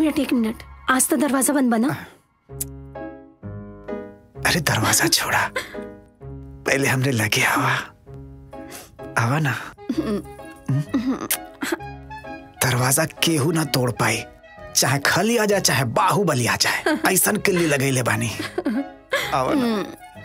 Minute एक minute आज तो दरवाजा बंद बना अरे दरवाजा छोड़ा पहले हमने लगे आवा आवा ना हम्म? दरवाजा केहू ना तोड़ पाई चाहे खली आ जाए चाहे बाहुबली आ जाए ऐसन किल्ली लगैले बानी आवा ना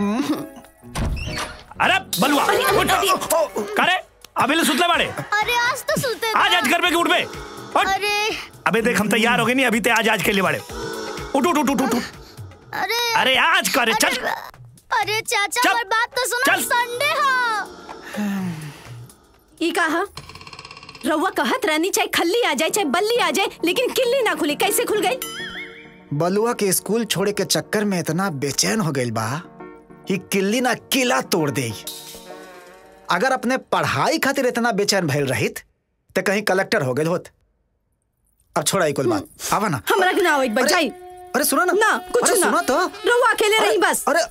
अरे बलुआ उठ करे अभी ले सुतले बाड़े अरे आज तो सुते आज आज घर पे के उठ बे उठ। अरे अबे देख हम तैयार हो गए नहीं अभी ते आज आज के लिए बाड़े उठ उठ उठ उठ उठ उठ। अरे अरे आज करे चल अरे चाचा चल, हमारी बात तो सुनो चल। संडे हाँ ई कहा रउआ कहत रहनी चाहे खल्ली आ जाए चाहे बल्ली आ जाए लेकिन किल्ली ना खुली कैसे खुल गई बलुआ के स्कूल छोड़े के चक्कर में इतना बेचैन हो गई बा कि किल्ली ना किला तोड़ दे अगर अपने पढ़ाई खातिर इतना बेचैन भइल रहित तो कहीं कलेक्टर हो गए होत अब छोड़ा ई कुल बात आवा ना हमरा के ना होई अरे- बचाई अरे सुनो ना ना कुछ अरे ना सुनो तो रउआ अकेले रही बस अरे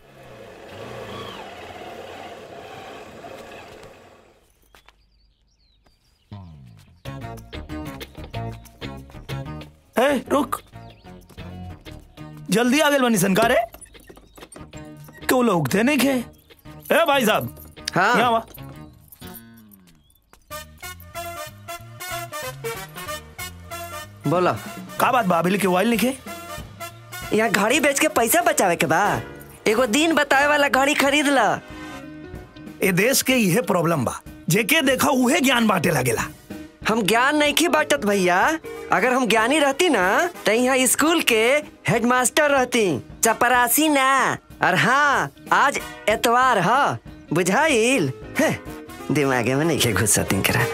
ए रुक जल्दी आ गए बनी संकार है क्यों लोग थे नहीं खे ए भाई साहब हाँ। यहाँ वा बोला का बात बाबिल के वाइल लिखे यहाँ घड़ी बेच के पैसा बचावे के बा एगो दिन बतावे वाला घड़ी खरीद ला ए देश के यह प्रॉब्लम बा जेके देखा उहे ज्ञान बांटे लगेला हम ज्ञान नहीं की बांटत भैया अगर हम ज्ञानी रहती ना तो यहाँ स्कूल के हेडमास्टर रहती चपरासी ना और हाँ आज एतवार ह बुझाइल हैं, दिमागे में नहीं के घुसती करा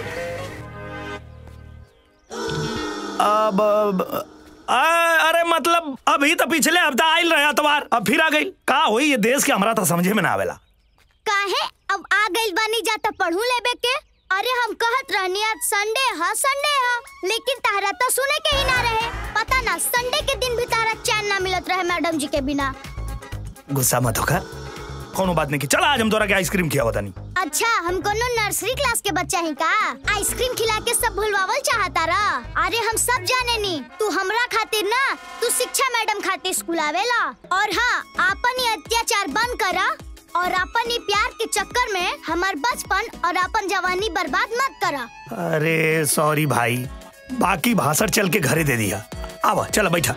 अब अब- आ, अरे मतलब अभी तो पिछले हफ्ता आयल रहे अतवार अब फिर आ गई का होई ये देश के हमरा तो समझे में ना आवेला काहे अब आ गइल बानी जाता पढ़ू लेबे के अरे हम कहत रहनी आज संडे हा संडे हा लेकिन तारा तो सुने के ही ना रहे पता ना संडे के दिन भी तारा चैन ना मिलत रहे मैडम जी के बिना गुस्सा मत होकर कोनो बात नहीं की चल आज हम तोरा के आइसक्रीम खिया बतानी अच्छा हम कोनो नर्सरी क्लास के बच्चा ही का आइसक्रीम खिला के सब भुलवावल चाहता रा अरे हम सब जाने नी तू हमरा खातिर ना तू शिक्षा मैडम खातिर स्कूल आवेला और हाँ आपन ये अत्याचार बंद करा और अपन ये प्यार के चक्कर में हमार बचपन और अपन जवानी बर्बाद मत करा अरे सॉरी भाई बाकी भाषण चल के घरे दे दिया आवा चल बैठा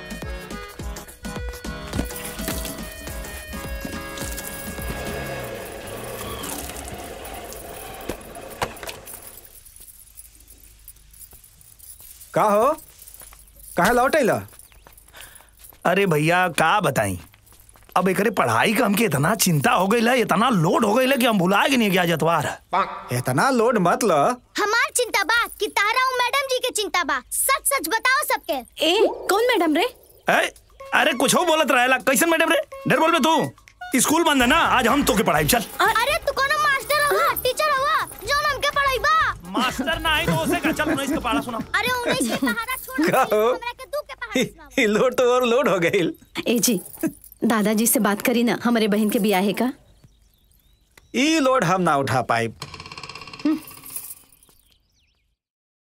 का हो कहा लौट अइला अरे भैया का बताई अब एकरे पढ़ाई का हमके इतना चिंता हो गई है इतना लोड हो गई है कि हम भुला गए नहीं कि आज अतवार है इतना लोड मत लो हमार चिंता बा कि तारा और मैडम जी के चिंता बा सच सच बताओ सबके ए कौन मैडम रे ए, अरे कुछ हो बोलत रहेला कैसन मैडम रे डर बोल बे तू स्कूल बंद है ना आज हम तो के पढ़ाई चल अरे तू कोनो मास्टर हवा टीचर हवा जो हमके पढ़ाईबा मास्टर ना आई तो उसे का चल उन्नीस का पढ़ा सुना अरे उन्नीस के पहाड़ा छोड़ का हो? हमरा के दू के पहाड़ा सुनावा। ई लोड तो और लोड हो गई ए जी दादाजी से बात करी ना हमारे बहन के बियाह है का ई लोड हम ना उठा पाए